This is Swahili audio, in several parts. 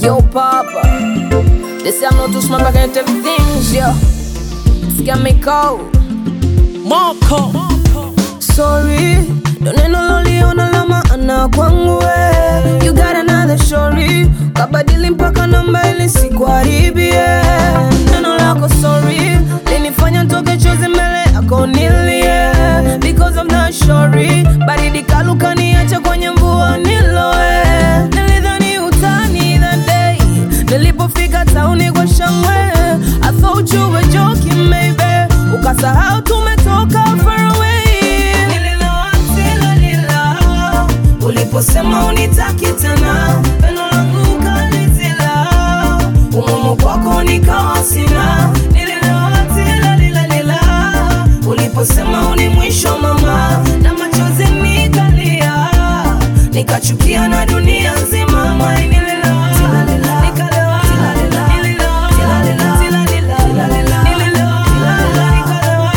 Yo, Papa. They say I'm not too smart, but I can tell things, yo. It's got me cold. Marco. Sorry, don't neno loliona la maana kwangu we. You got another story, kabadili mpaka namba ili sikuharibie. Neno lako sorry linifanya ntoke chozi mbele yako nilie, because I'm not sorry. Baridi kaluka niache kwenye mvua niloe. Nilidhani utani that day, nilipofika tauni kwa shangwe. I thought you were joking maybe, ukasahau tumetoka far away. Nililoa tila lila, uliposema unitaki tena, pendo langu ukalizila, umumu kwako nikawa sina. Nililoa tila lila lila, uliposema uni mwisho mama, na machozi nikalia, nikachukia na dunia nzima. Mai nililoa, nikalewa, nililoa, tila lila, nililoa, nikalewa,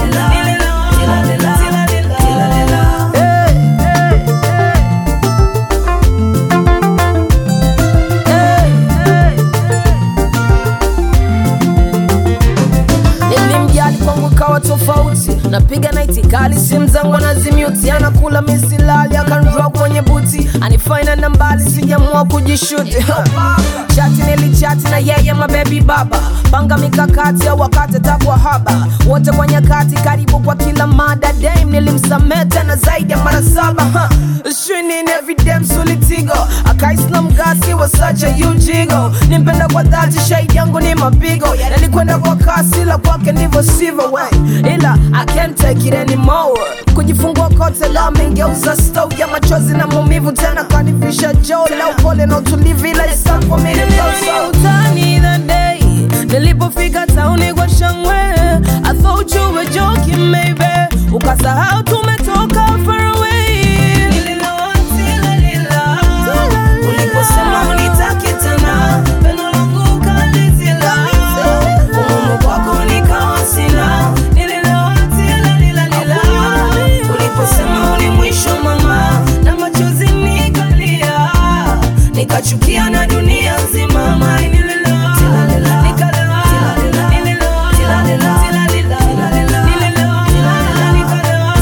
nilimjali kwangu kawa tofauti napiga naiti kali simu zangu anazimiuti anakula misilali akanroa kwenye buti anifaina na mbali sijamua kujishuti chati nilichati na yeye mabebi baba panga mikakati au wakati takwa haba wote kwa nyakati karibu kwa kila mada dame nilimsamea tena zaidi ya mara saba huh. Shinin every damn solitigo akaisna mgasi wa such a ujigo nimpenda kwa dhati shahidi yangu ni mapigo nalikwenda kwa kasi la kwake ndivyo sivyo we ila I can't take it anymore kujifungua kote la mengeuza stow ya machozi na maumivu tena kanifisha joo la upole na utulivu ila it's time for me to go so utani that day nilipofika tauni kwa shangwe I thought you were joking maybe ukasahau tumetoka far away Nililoa tila lila, uliposema unitaki tena pendo langu ukalizila umumu kwako nikawa sina Nililoa tila lila lila, uliposema uni mwisho mama na machozi nikalia nikachukia na dunia nzima mai nililoa nikalewa nililoa tila lila nililoa nikalewa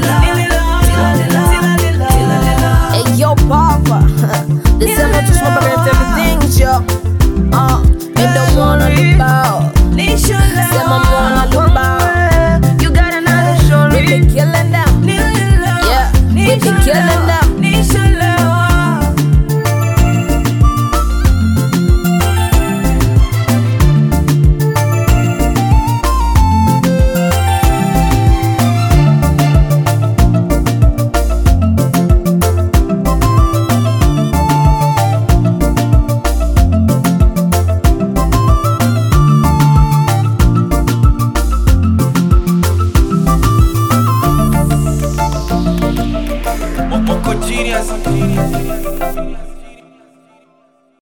nililoa Hey yo papa This ain't not just my baby everything yo Uh, me don't wanna look out Sema mwana look out You got another story We be killing them Yeah, we be killing them Moco Genius.